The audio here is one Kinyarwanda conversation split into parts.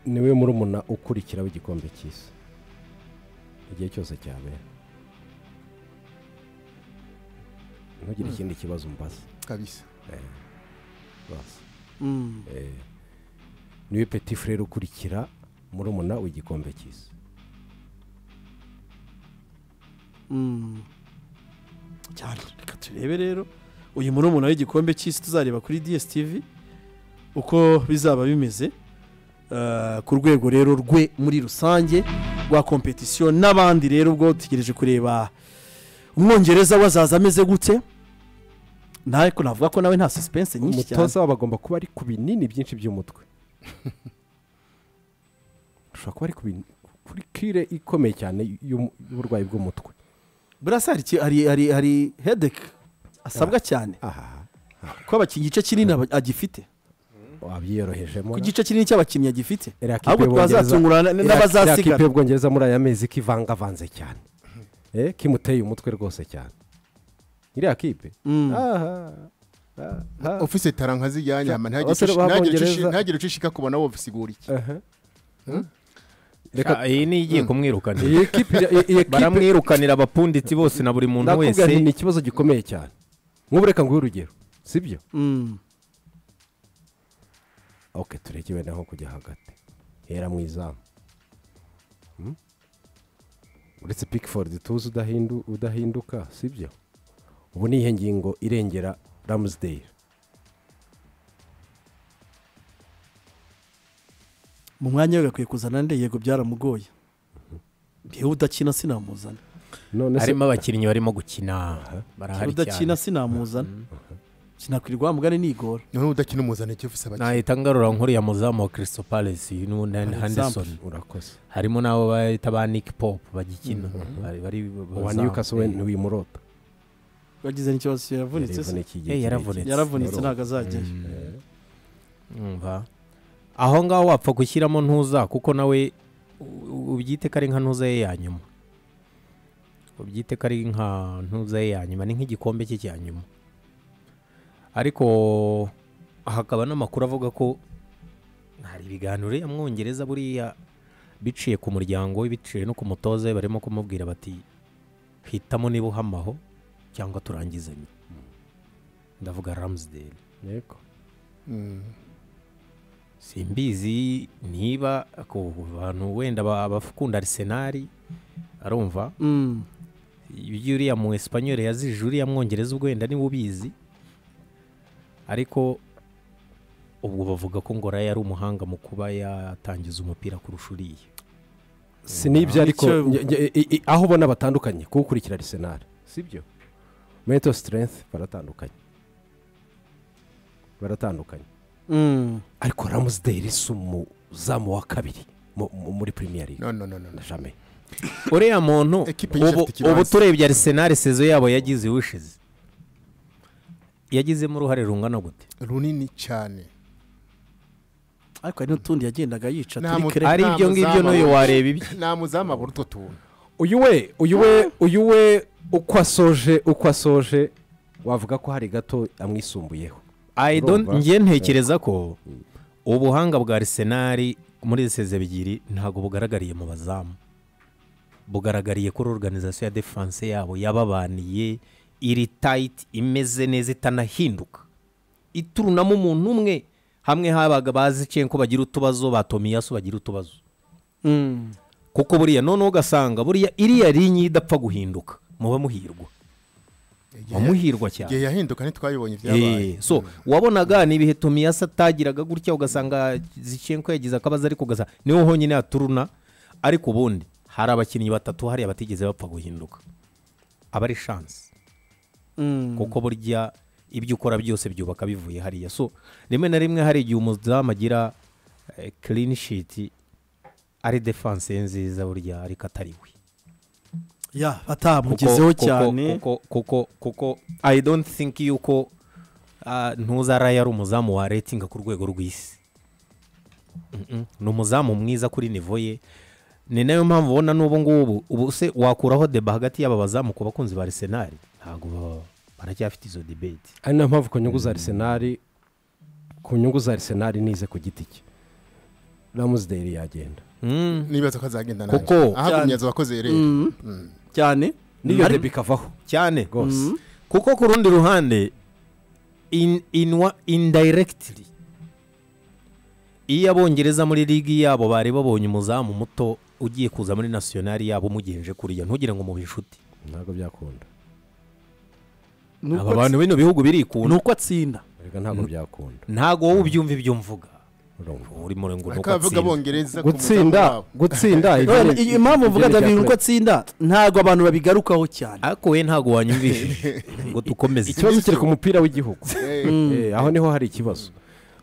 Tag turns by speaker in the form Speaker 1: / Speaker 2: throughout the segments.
Speaker 1: niwe murumuna ukurikiraho igikombe cy'isi igihe cyose cyabera ntugire ikindi kibazo umbaza
Speaker 2: kabisa
Speaker 1: basi
Speaker 3: Mm.
Speaker 1: Eh, niwe peti furere ukurikira murumuna w'igikombe cy'isi
Speaker 3: Mm. cyane reka turebe rero uyu murumuna w'igikombe cy'isi tuzareba kuri dstv uko bizaba bimeze eh, ku rwego rero rwe muri rusange rwa kompetisiyo n'abandi rero ubwo dutegereje kureba umwongereza we azaza ameze gute ntabwo navuga ko nawe nta suspense nyinshi cyane
Speaker 1: umutoza wabo agomba kuba ari ku binini byinshi by'umutwe ashobora kuba ari ku bintu kuri kire ikomeye cyane y'umu- y'uburwayi bw'umutwe
Speaker 3: burasa hari iki- hari hari hari hedeke asabwa cyane
Speaker 1: aha
Speaker 3: ko abakinnyi igice kinini aba- agifite
Speaker 1: wabyiyorohejemo
Speaker 3: ku gice kinini cy'abakinnyi agifite
Speaker 1: Iriya kipe
Speaker 3: ahubwo
Speaker 1: y'Ubwongereza-
Speaker 3: twazatungurana
Speaker 1: iriya- iriya kipe
Speaker 3: n'abazasigara
Speaker 1: y'ubwongereza muri aya mezi kivangavanze cyane Eh, kimuteye umutwe rwose cyane iriya kipe
Speaker 3: Mm.
Speaker 1: aha aha
Speaker 2: ofise taranka zijyanye ama ntagire
Speaker 1: Abasore
Speaker 2: ucishi- ntagire
Speaker 1: b'Abongereza-
Speaker 2: ucishi- ntagire ucishika kubona wowe usigura iki
Speaker 1: aha.
Speaker 4: Ah, iyi ni igiye kumwirukanira
Speaker 1: iyi kipe iyi- iyi kipe
Speaker 4: baramwirukanira abapunditsi bose na buri muntu
Speaker 1: ndakubwira nti ni
Speaker 4: wese
Speaker 1: ikibazo gikomeye cyane nk'ubu reka nguhe urugero sibyo
Speaker 3: Mm.
Speaker 1: ok tureke wenda nko kujya hagati hera mu izamu Hmm? uretse pikifodi tuzi udahindu- udahinduka sibyo ubu ni iyihe ngingo irengera ramusdale
Speaker 3: mu mwanya we gakwiye kuzana nde yego byaramugoye ngewe udakina sinamuzana
Speaker 1: none se
Speaker 4: harimo abakinnyi barimo gukina
Speaker 3: ngewe
Speaker 4: barahari
Speaker 3: udakina
Speaker 4: cyane
Speaker 3: sinaamuzana sinakwirwa mugani nigora
Speaker 2: noneho udakina umuzanike ufise abakina
Speaker 4: nahita ngarura nkuriya muzamu wa Crystal Palace n'unan
Speaker 3: For
Speaker 4: Henderson
Speaker 1: urakoze
Speaker 4: harimo n'abo bahita ba Nick Pop bagikina bari bari
Speaker 1: uwa
Speaker 4: bazamu.
Speaker 1: newcastle we ntiwimurota
Speaker 3: wagize n'ikibazo cyo yaravunitse se
Speaker 4: Eh, yaravunitse.
Speaker 3: yaravunitse ntabwo azajyayo
Speaker 4: Umva. aho ngaho wapfa gushyiramo ntuza kuko nawe u- ubyite ko ari nka ntuza ye ya nyuma ubyite ko ari nka ntuza ye ya nyuma ni nk'igikombe cye cya nyuma ariko hakaba n'amakuru avuga ko hari ibiganiro ya mwongereza buriya biciye ku muryango we biciye no ku mutoza we barimo kumubwira bati hitamo niba uhamaho cyangwa turangizanye ndavuga ramusdale
Speaker 1: yego
Speaker 4: simbizi niba ku bantu wenda ba- abakunda arisenali arumva
Speaker 3: Mm.
Speaker 4: ibyo uriya mu esipanyoli yazije uriya mwongereza ubwo wenda niba ubizi ariko ubwo bavuga ko ngora yari umuhanga mu kuba yatangiza umupira kurusha uriya
Speaker 1: si n'ibyo ariko
Speaker 3: Icyo-
Speaker 1: nge- nge- i- i- aho ubona batandukanye kuwukurikira arisenali sibyo meto siterengisi baratandukanye baratandukanye
Speaker 3: Mm.
Speaker 1: ariko ramusdale si umuzamu wa kabiri mu- mu- muri premier league
Speaker 2: no no no no no.
Speaker 1: na jamais
Speaker 4: uriya muntu
Speaker 2: Ekipe y'isi
Speaker 4: ubu
Speaker 2: afite ikibanza.
Speaker 4: ubu turebye arisenali sezo yabo yagize iwishize yagizemo uruhare rungana gute
Speaker 2: runini cyane
Speaker 3: ariko hari n'utundi yagendaga yica
Speaker 2: Nta
Speaker 3: turi
Speaker 2: mu-
Speaker 3: kere
Speaker 2: Nta
Speaker 4: ari ibyo ngibyo
Speaker 2: muzamu.
Speaker 4: n'uyu wareba ibye
Speaker 2: nta muzamu abura utwo tuntu
Speaker 1: uyu we uyu we uyu we uko asoje uko asoje wavuga ko hari gato amwisumbuyeho
Speaker 4: I don't-
Speaker 1: Urumva?
Speaker 4: njye ntekereza ko ubuhanga bwa arisenali muri izi seze ebyiri ntabwo bugaragariye mu bazamu bugaragariye kuri organizasiyo ya defanse yabo yababaniye iri tayiti imeze neza itanahinduka iturunamo umuntu umwe hamwe habaga bazi ko bagira utubazo ba tomiyasu bagira utubazo
Speaker 3: Mm.
Speaker 4: kuko buriya noneho ugasanga buriya iriya linye idapfa guhinduka muba muhirwa muba muhirwa cyane
Speaker 2: igihe yahinduka ntitwayibonye
Speaker 4: Eh,
Speaker 2: ibyabaye
Speaker 4: so wabonaga ni ibihe tomiyasi atagiraga gutya ugasanga zicyenko yagize akabazo ariko ugasanga niho honyine haturuna ariko ubundi hari abakinnyi batatu hariya batigeze bapfa guhinduka aba ari shansi
Speaker 3: Mm.
Speaker 4: kuko burya ibyo ukora byose byubaka bivuye hariya so rimwe na rimwe hari igihe umudamu agira kirini shiti ari defanse ye nziza burya ariko atari we
Speaker 3: ya
Speaker 4: Kuko-
Speaker 3: batamugezeho
Speaker 4: kuko-
Speaker 3: cyane
Speaker 4: kuko kuko kuko i don't think yuko ah, ntuzara yari umuzamu wa rating ku rwego rw'isi Mm-mm. ni umuzamu mwiza kuri nivo ye ni nayo mpamvu ubona n'ubu ngubu ubu se wakuraho deba hagati y'aba bazamu ku bakunzi ba arisenali ntabwo baba- baracyafite izo debate
Speaker 1: ari nayo mpamvu ku nyungu za arisenali ku nyungu za arisenali nize ku giti cye ramusderi yagenda
Speaker 4: Mm.
Speaker 2: nibaza ko azagenda nabi
Speaker 4: Kuko-
Speaker 2: ahagumye azabakoze rero
Speaker 3: Mm.
Speaker 2: Mm.
Speaker 3: cyane
Speaker 1: n'iyo
Speaker 4: Ari-
Speaker 1: debi ikavaho
Speaker 4: cyane
Speaker 1: rwose
Speaker 3: Mm.
Speaker 4: kuko ku rundi ruhande in, inwa indirectly iyo abongereza muri ligi yabo bari babonye umuzamu muto ugiye kuza muri nasiyonari yabo umugenje kuriya ntugire ngo mube inshuti
Speaker 1: ntabwo byakunda
Speaker 3: Nuko
Speaker 4: aba bantu bino bihugu
Speaker 3: atsi-
Speaker 4: birikunda
Speaker 3: nuko atsinda
Speaker 1: erega ntabwo byakunda
Speaker 4: ntago wowe ubyumva ibyo mvuga
Speaker 1: urumva
Speaker 4: urimo ngo nuko
Speaker 2: ariko abavuga
Speaker 4: atsinda
Speaker 2: abongereza ku
Speaker 1: gutsinda
Speaker 2: muzamu wabo.
Speaker 1: gutsinda
Speaker 3: none
Speaker 1: ibyo-
Speaker 3: iyi impamvu
Speaker 1: ibyo
Speaker 3: uvuga
Speaker 1: ni
Speaker 3: ndabiru
Speaker 1: ibya
Speaker 3: nuko atsinda ntabwo abantu babigarukaho cyane
Speaker 4: ariko we ntabwo wanyumvishije ngo
Speaker 1: kure.
Speaker 4: dukomeze
Speaker 1: ikibazo kiri ku mupira w'igihugu
Speaker 2: Eh,
Speaker 1: Eh, aho niho hari ikibazo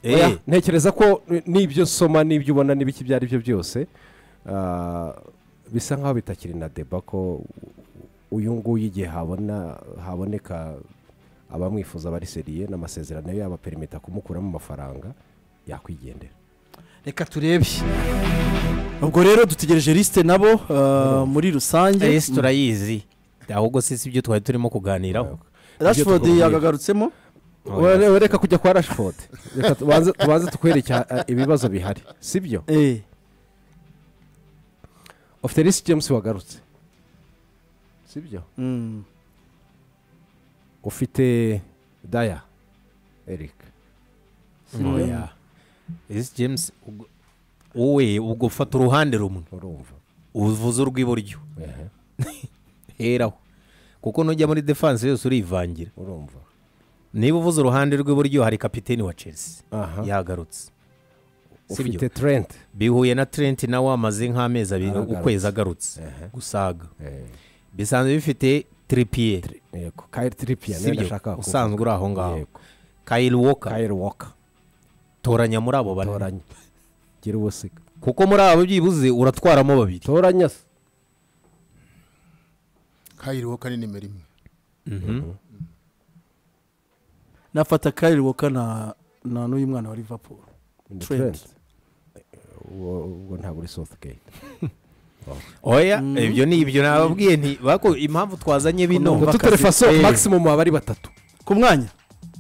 Speaker 4: Eh,
Speaker 1: Oya, ntekereza ko eh, n'ibyo nsoma n'ibyo ubona n'ibiki ibyo ari byo byose ah, bisa nkaho bitakiri na deba ko uyu nguyu igihe habona haboneka abamwifuza bari seriye n'amasezerano ye yabaperimita kumukuramo amafaranga yakwigendera
Speaker 3: reka turebe ubwo rero dutegereje lisite nabo eh, muri rusange
Speaker 4: ese turayizi ahubwo si si ibyo twari turimo kuganiraho
Speaker 3: rashford
Speaker 1: tugomba-
Speaker 3: yagagarutsemo
Speaker 1: Ware- wareka kujya kwa rashford reka tubanze tubanze tukwereke ah, ibibazo bihari sibyo
Speaker 3: Eh,
Speaker 1: ofite risi james wagarutse sibyo
Speaker 3: mm.
Speaker 1: ufite daya eric
Speaker 4: oya ese james ubwo- wowe ubwo fata uruhande rumwe
Speaker 1: urumva
Speaker 4: uvuze urw'iburyo
Speaker 1: Ehe,
Speaker 4: heraho kuko nujya muri defanse yose urivangira
Speaker 1: urumva
Speaker 4: niba uvuze uruhande rw'iburyo hari kapiteni wa chelsea
Speaker 1: aha
Speaker 4: yagarutse sibyo
Speaker 1: ufite trent
Speaker 4: bihuye na trent nawe amaze nk'amezi abiri
Speaker 1: Aragarutse.
Speaker 4: ukwezi agarutse
Speaker 1: Ehe.
Speaker 4: gusaga bisanzwe bifite tripiye
Speaker 1: yego kayiri tiripiya niyo
Speaker 4: sibyo
Speaker 1: ndashaka kuvuga.
Speaker 4: usanzwe uri aho ngaho
Speaker 1: Yego.
Speaker 4: kayiri woka
Speaker 1: kayiri woka
Speaker 4: toranya muri abo bane
Speaker 1: toranya gira ubusika
Speaker 4: kuko muri abo byibuze uratwaramo babiri
Speaker 1: toranya se
Speaker 2: kayiriho kari nimero imwe
Speaker 3: nafata kari woka na na n'uyu mwana wa liverpool
Speaker 1: Ni
Speaker 3: Trent.
Speaker 1: trent uwo uwo ntabwo uri southgate
Speaker 4: oya ibyo ni ibyo nababwiye nti bako impamvu twazanye bino
Speaker 3: Numva
Speaker 1: tutere
Speaker 3: akazi-
Speaker 1: faso
Speaker 3: Eh.
Speaker 1: maximum aba ari batatu
Speaker 3: ku mwanya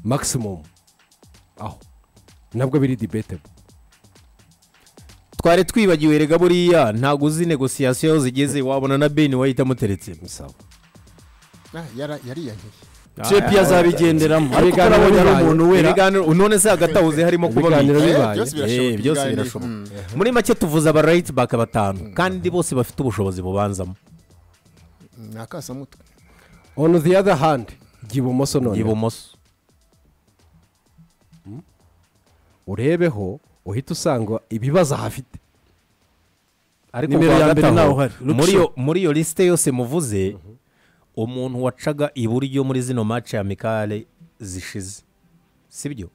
Speaker 1: maximum aho nabwo biri debate
Speaker 4: twari twibagiwe rega buriya ntabwo uzi negosiyasiyo aho zigeze wabona na beni wahita amuteretse
Speaker 1: bisaba
Speaker 2: Ah, yara- yariyanyeye
Speaker 3: cepi azabigenderamo ariko
Speaker 1: Ibiganiro
Speaker 3: urabona ari
Speaker 1: bibaye.
Speaker 3: umuntu wera
Speaker 4: ibiganiro none se hagati aho uzi harimo kuba
Speaker 1: Ibiganiro
Speaker 4: bike.
Speaker 1: bibaye.
Speaker 2: Eh, byose birashoboka,
Speaker 4: Eh, byose
Speaker 2: ibiganiro.
Speaker 4: birashoboka
Speaker 2: Mm.
Speaker 4: muri make tuvuze aba right back batanu kandi bose bafite ubushobozi bubanzamo
Speaker 2: ni akasamutwe
Speaker 1: on the other hand jya ibumoso none
Speaker 4: ibumoso
Speaker 1: urebeho uhita usanga ibibazo ahafite
Speaker 4: ariko
Speaker 3: Nimero
Speaker 4: ku wa
Speaker 3: ya mbere
Speaker 4: gatanu,
Speaker 3: ntaho hari. Luke
Speaker 4: muri
Speaker 3: Shaw.
Speaker 4: iyo- muri iyo lisite yose muvuze umuntu wacaga iburyo muri zino mace ya mikale zishize sibyo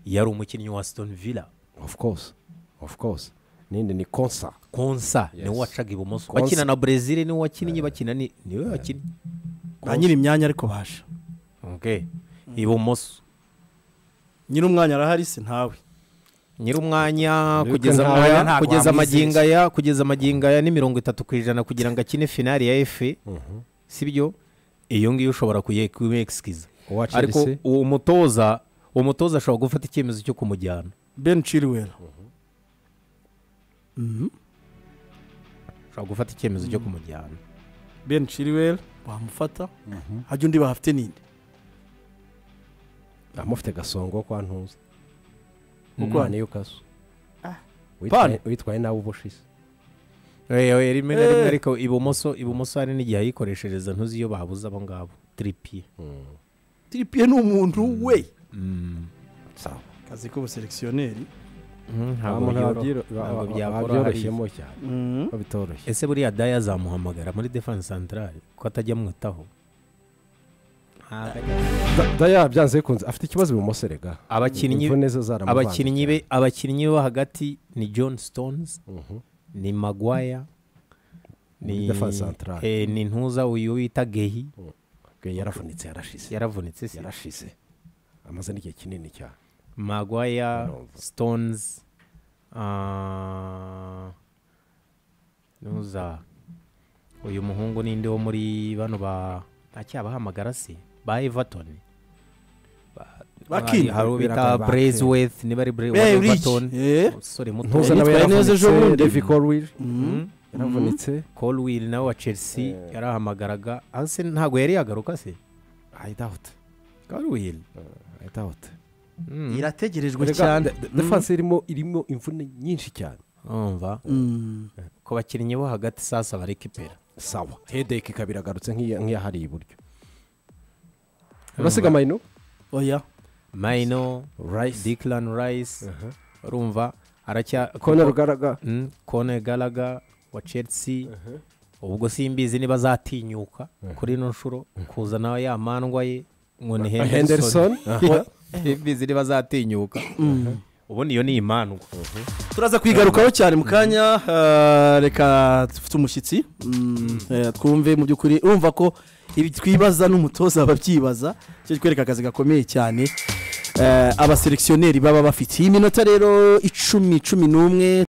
Speaker 4: yari umukinnyi wa stone villa
Speaker 1: of course of course ninde ni konsa
Speaker 4: konsa niwe wacaga ibumoso bakina na brezil niwe wakinnye bakina ni- niwe wakinnye
Speaker 3: ba nyiri imyanya ariko baje
Speaker 4: Okay. ibumoso
Speaker 3: nyiri umwanya arahari se ntawe
Speaker 4: nyir'umwanya
Speaker 1: Mwibuke
Speaker 4: kugeza
Speaker 1: ntawe
Speaker 4: amwanya-
Speaker 1: ntabwo
Speaker 4: kugeza
Speaker 1: wamwizeye.
Speaker 4: amagingo aya kugeza amagingo aya ni mirongo itatu ku ijana kugira ngo akine finali ya efe sibyo iyo ngiyo ushobora kuyekisikiriza
Speaker 1: uwa
Speaker 4: ariko
Speaker 1: chelsea
Speaker 4: uwo mutoza uwo mutoza ashobora gufata icyemezo cyo kumujyana
Speaker 3: ben chilwell
Speaker 4: ashobora gufata icyemezo cyo kumujyana
Speaker 3: ben chilwell wamufata hajya undi bahafite ninde
Speaker 1: amufite gasongo kwa ntuza
Speaker 3: Uko
Speaker 1: kwa
Speaker 3: hano?
Speaker 1: niyukaso
Speaker 3: Pan.
Speaker 1: witwaye nawe ubushise
Speaker 4: Eh, oya, rimwe na rimwe
Speaker 3: Eh.
Speaker 4: ariko ibumoso ibumoso hari n'igihe ayikoreshereza ntuzi iyo babuze abo ngabo tiripiye
Speaker 3: tiripiye ni umuntu we
Speaker 1: sawa
Speaker 3: kazi k'ubuselekisiyoneri
Speaker 1: ntabwo
Speaker 4: byoro- ntabwo byakora hariya.
Speaker 1: byabyoroshemo cyane
Speaker 3: Mhm.
Speaker 1: bitoroshye
Speaker 4: ese buriya daya azamuhamagara muri defense centrale ko atajya amwitaho
Speaker 1: daya byanze bikunze afite ikibazo ibumoso rega
Speaker 4: Abakinnyi-
Speaker 1: imvune ze zaramuvanze
Speaker 4: abakinnyi be abakinnyi bo hagati ni john stones ni magwaya
Speaker 1: Muri defense centrale.
Speaker 4: eh, ni ntuza uyu bita gehi
Speaker 1: cyane yaravunitse yarashize
Speaker 4: yaravunitse se
Speaker 1: yarashize amaze n'igihe kinini cyane
Speaker 4: magwaya
Speaker 1: Urumva.
Speaker 4: stones ah, ntuza uyu muhungu ninde wo muri bano ba ntacyabahamagara se ba everton Ba-
Speaker 3: bakina
Speaker 4: hari uwo bita
Speaker 1: Bakina.
Speaker 4: burezwethi niba ari
Speaker 3: Eh, Rich.
Speaker 4: burezwethi
Speaker 3: Eh,
Speaker 4: umusore muto
Speaker 1: ntuza
Speaker 3: Yitwaye
Speaker 1: nawe
Speaker 3: neza ejo
Speaker 1: yaravunitse
Speaker 3: bundi.
Speaker 1: devi korwiri
Speaker 3: mm.
Speaker 1: yaravunitse
Speaker 4: kolwiri nawe wa chelsea
Speaker 1: Eh.
Speaker 4: yarahamagaraga hasi ntabwo yari yagaruka se
Speaker 1: i doubt
Speaker 4: kolwiri
Speaker 1: i doubt
Speaker 3: irategerejwe
Speaker 1: Erega,
Speaker 3: cyane
Speaker 1: de- defense irimo irimo imvune nyinshi cyane
Speaker 4: umva
Speaker 3: Mm.
Speaker 4: ku bakinnyi bo hagati sasa barekipera
Speaker 1: sawa hedeke ikaba iragarutse nk'iya- nk'iyahari iburyo urasiga mayino
Speaker 3: oya
Speaker 4: mayino
Speaker 1: rice
Speaker 4: dikiran rayisi urumva aracya
Speaker 1: kone rugaraga
Speaker 4: Mm, kone garaga wa chelsea ubwo simbizi niba azatinyuka kuri ino nshuro kuza nawe yamandwa ye ngo ni henderson
Speaker 1: henderson Aha.
Speaker 4: simbizi niba azatinyuka ubundi iyo ni imandwa
Speaker 3: turaza kwigarukaho cyane mu kanya ah, reka dufite umushyitsi Mm, eh, twumve mu by'ukuri urumva ko ibi twibaza n'umutoza babyibaza cyo kwereka akazi gakomeye cyane Eh, abaselekisiyoneri baba bafite iyi minota rero icumi cumi n'umwe